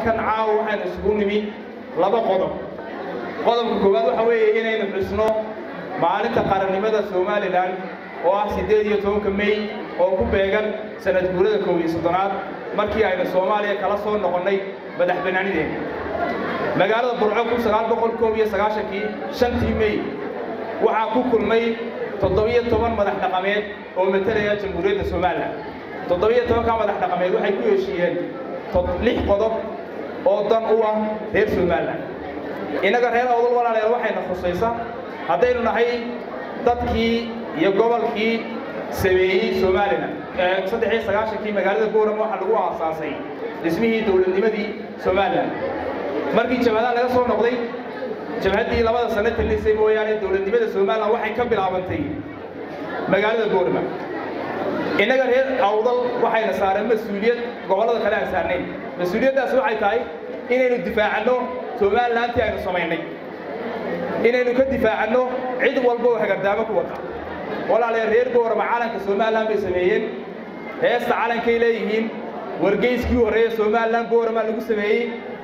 halkan caawa waxaynu isugu nimi laba qodob qodobka koowaad waxa weeye inaynu xusno maalinta qarannimada somalilan oo ah siddeed iyo tobanka mey oo ku beegan sanad guurada koob iyo soddonaad markii aynu soomaaliya kala soo noqonnay madax bannaanideena magaalada burco kun sagaal boqol koob iyo sagaashankii shantii mey waxaa ku kulmay toddobiyo toban madax dhaqameed oo matalaya jamhuuriyadda somalilan toddobiyo tobanka madax dhaqameed waxay ku heshiiyeen lix qodob oo dan u ah reer somalilan innaga reer awdal walaalayaal waxayna khusaysa haddaynu nahay dadkii iyo gobolkii sameeyey somalilan saddex iyo sagaashankii magaalada boorama waxaa lagu aasaasay dhismihii dowladnimadii somalilan markii jabhadaha laga soo noqday jabhaddii labada sano talisay mooyaane dowladnimada somalilan waxay ka bilaabantay magaalada boorama innaga reer awdal waxayna saareen mas-uuliyad gobollada kale aan saarnayn mas-uuliyaddaas waxay tahay inaynu difaacanno somalilantii aynu samaynay inaynu ka difaacanno cid walba oo hagardaamo ku wata walaalayaal reer boorama calanka somalilan bay sameeyeen heesta calankay leeyihiin wargeyskii horreeye somalilan boorama lagu sameeyey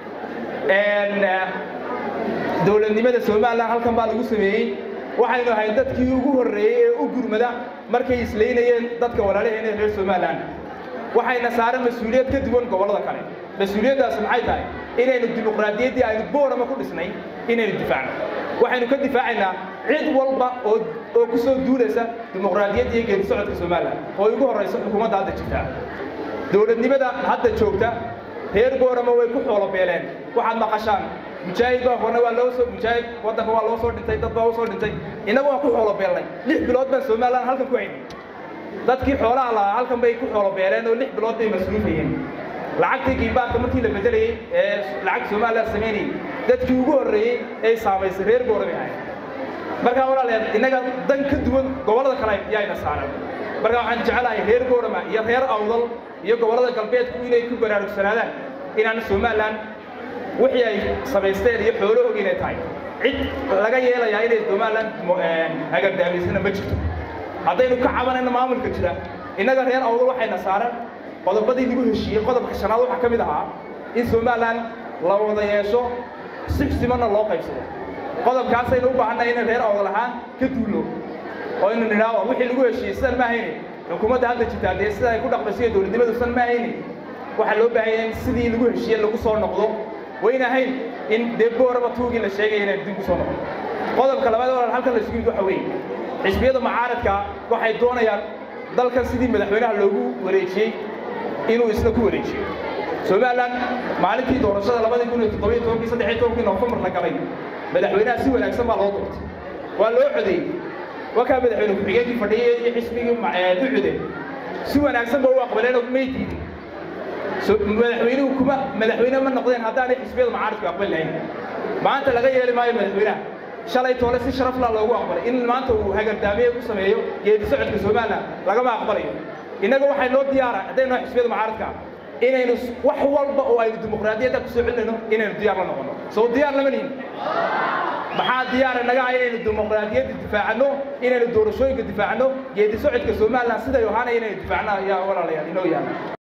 dowladnimada somalilan halkan baa lagu sameeyey waxaynu ahay dadkii ugu horreeyey ee u gurmada markay islaynayeen dadka walaalaheena reer somalilan waxayna saaren mas-uuliyad ka duwan gobollada kale mas-uuliyaddaas maxay tahay inaynu dimuqraadiyaddii aynu boorama ku dhisnay inaynu difaacno waxaynu ka difaacaynaa cid walba oo oo ku soo duulaysa dimuqraadiyadda iyo geedi socodka somalilan oo ugu horraysa xukuumadda hadda jirtaa dowladnimada hadda joogta reer boorama way ku xoolo beeleen waxaad maqashaan mujaahid baa horna waa loo soo mujaahid waddanka waa loo soo dhintay dad baa u soo dhintay innagu waan ku xoolo beelnay lix bilood baan somalilan halkan ku haynay dadkii xoolaha lahaa halkan bay ku xoolo beeleen oo lix bilood bay masruufayeen lacagtii giimbaarka markii la bedelayey ee lacag somalilan samaynayay dadkii ugu horreeyey ay saamaysay reer boorama ahay markaa walaalayaal innaga dan ka duwan gobollada kale yaayna saaran markaa waxaan jecelahay reer boorama iyo reer awdal iyo gobollada galbeedku inay ku baraarugsanaadaan inaan somalilan wixii ay samaysteen iyo xoolahoogi inay tahay cid laga yeelayaa inay somalilan hagardaamaysana ma jirto haddaynu ka cabanayno maamulka jira innaga reer awdal waxayna saaran qodobadii lagu heshiiyey qodobka shanaad waxaa ka mid ahaa in somalilan la wada yeesho si simanna loo qaybsado qodobkaasaynu u baahannahay inay reer awdal ahaan ka duulno oo inu nidhaaho wixii lagu heshiiyey sidan ma ahayne xukuumadda hadda jirtaa dee sida ay ku dhaqmayso iyo dowladnimadu san ma ahayne waxaa loo baahan yahay in sidii lagu heshiiye lagu soo noqdo wayna ahayn in dee booraba tuugii la sheegaya inaan dib ku soo noqdo qodobka labaad walaal halkan la isugu yimid waxa weeye xisbiyada mucaaradka waxay doonayaan dalkan sidii madaxweynaha loogu wareejiyey inuu isna ku wareejiyo somalilan maalintii doorashada labadii kun iyo toddobiyo tobankii saddex iyo tobankii noofembar la galay madaxweynaha si wanaagsan baa loo doortay waa loo codeeyey wakaa madaxweyne ku-xigeenkii fadhiyey iyo xisbigii ducude si wanaagsan ba u aqbaleen oo may diidin madaxweynuhu kuma madaxweyne ma noqdeen haddaanay xisbiyada mucaaradku aqbali lahayn maanta laga yeeli maayo madaxweynaha shalay toole si sharafla loogu aqbalay in maanta uu hagardaamiye ku sameeyo geedi socodka somalilan lagama aqbalayo innaga waxay noo diyaara haddaynu xisbiyada mucaaradka inaynu wax walba oo aynu dimuqraadiyadda ku soo celinayno inaynu diyaar la noqono soo diyaar lama nihin maxaa diyaara naga ah inaynu dimuqraadiyadda difaacanno inaynu doorashooyinka difaacanno geedi socodka somalilan siday ahaanaya inaynu difaacno ayaa walaalayaal inoo yaala